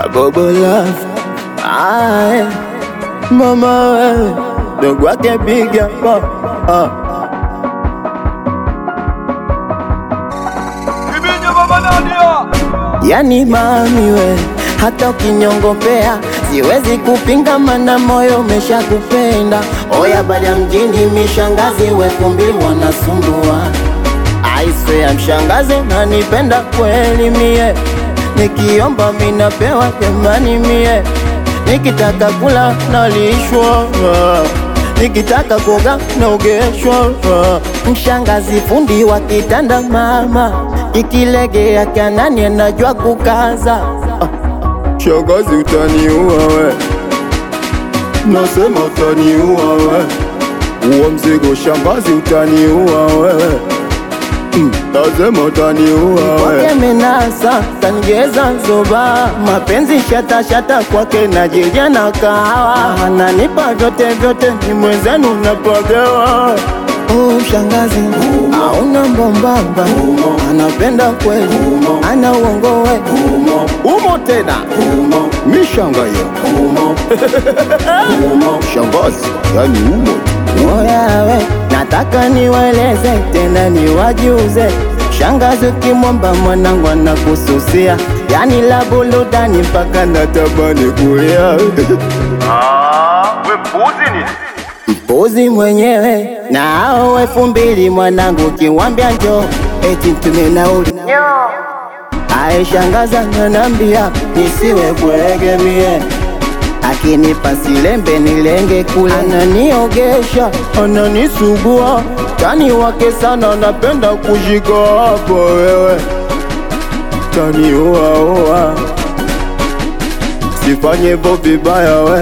Bobo love Aye. Mama wewe Dogo wake piga pa ah. Ibinyo baba Nadia Yani mami we hata ukinyongopea siwezi kupinga, mana moyo umeshakupenda. Oya bada mjini mishangazi wekumbi wanasumbua aiswea mshangazi nanipenda kweli mie, nikiomba minapewa jamani mie, nikitaka kula nalishwa nikitaka kuoga naogeshwa. Mshangazi fundi wa kitanda mama, ikilegea kanani anajua kukaza. Shangazi utaniua we, nasema utaniua we, uo mzigo shangazi utaniua wewe Lazima utaniua wewe. menasa kanigeza zoba mapenzi shata shata kwake najija na kahawa ananipa vyote vyote ni mwenzenu napagewa Oh, shangazi auna mbombamba anapenda kweli ana uongo we umo tena mishanga hiyo shangazi yani umo Oyawe, nataka niwaeleze tena niwajuze, shangazi ukimwomba mwanangu anakususia, yani la burudani mpaka natamani kulia. Ah, we mpuzi ni Mpuzi mwenyewe na hao elfu mbili mwanangu, kiwambia njo eti mtume nauli aye, shangaza nanambia nisiwe bwege mie akinipa silembe nilenge kule, ananiogesha ananisugua, tani wake sana, napenda kushika hapo wewe, taniuaua, sifanye hivyo vibaya we,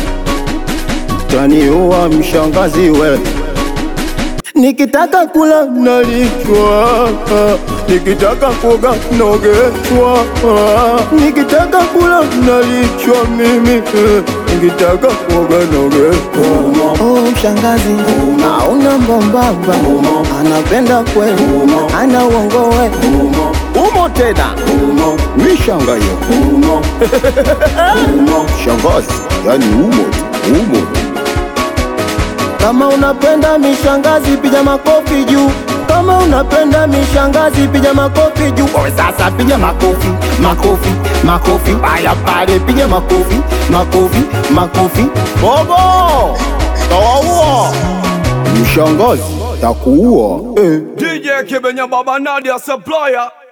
taniua mshangazi we Nikitaka kula nalishwa, nikitaka kuoga nogeshwa, nikitaka kula nalishwa mimi, nikitaka kuoga nogeshwa. Oh, mshangazi hauna mbombamba, anapenda kweli, ana uongo we, umo tena mishanga hiyo shangazi, yani umo tu, umo kama unapenda mishangazi, piga makofi juu. Kama unapenda mishangazi, piga makofi juu. Wewe sasa piga makofi, makofi, makofi. Haya pale, piga makofi, makofi, makofi. Bobo, tawaua mshangazi, takuua eh. DJ Kibenya baba Nadia supplier